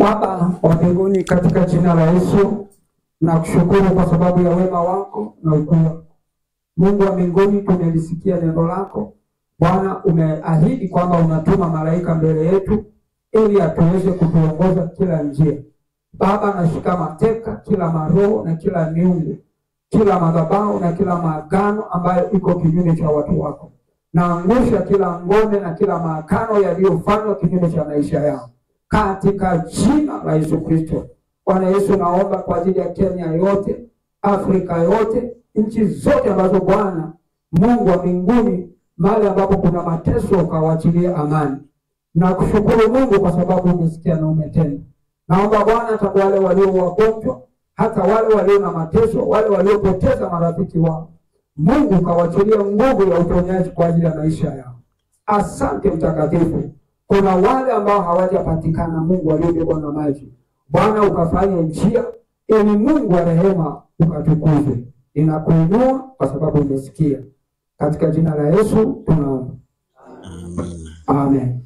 Baba wa mbinguni, katika jina la Yesu nakushukuru kwa sababu ya wema wako na ukuu wako. Mungu wa mbinguni, tumelisikia neno lako Bwana. Umeahidi kwamba unatuma malaika mbele yetu ili atuweze kutuongoza kila njia. Baba, nashika mateka kila maroho na kila miungu, kila madhabahu na kila maagano ambayo iko kinyume cha watu wako. Naangusha kila ngome na kila maagano yaliyofanywa kinyume cha maisha yao katika jina la Yesu Kristo. Bwana Yesu, naomba kwa ajili ya Kenya yote, Afrika yote, nchi zote ambazo Bwana Mungu wa mbinguni, mahali ambapo kuna mateso, ukawachilie amani. Nakushukuru Mungu kwa sababu umesikia na umetenda. Naomba Bwana, hata kwa wale walio wagonjwa, hata wale walio na mateso, wale waliopoteza marafiki wao, Mungu ukawachilie nguvu ya uponyaji kwa ajili ya maisha yao. Asante Mtakatifu. Kuna wale ambao hawajapatikana, Mungu waliobebwa na maji, Bwana ukafanye njia ili Mungu wa rehema ukatukuzwe. Ninakuinua kwa sababu umesikia, katika jina la Yesu tunaomba, Amina. amen.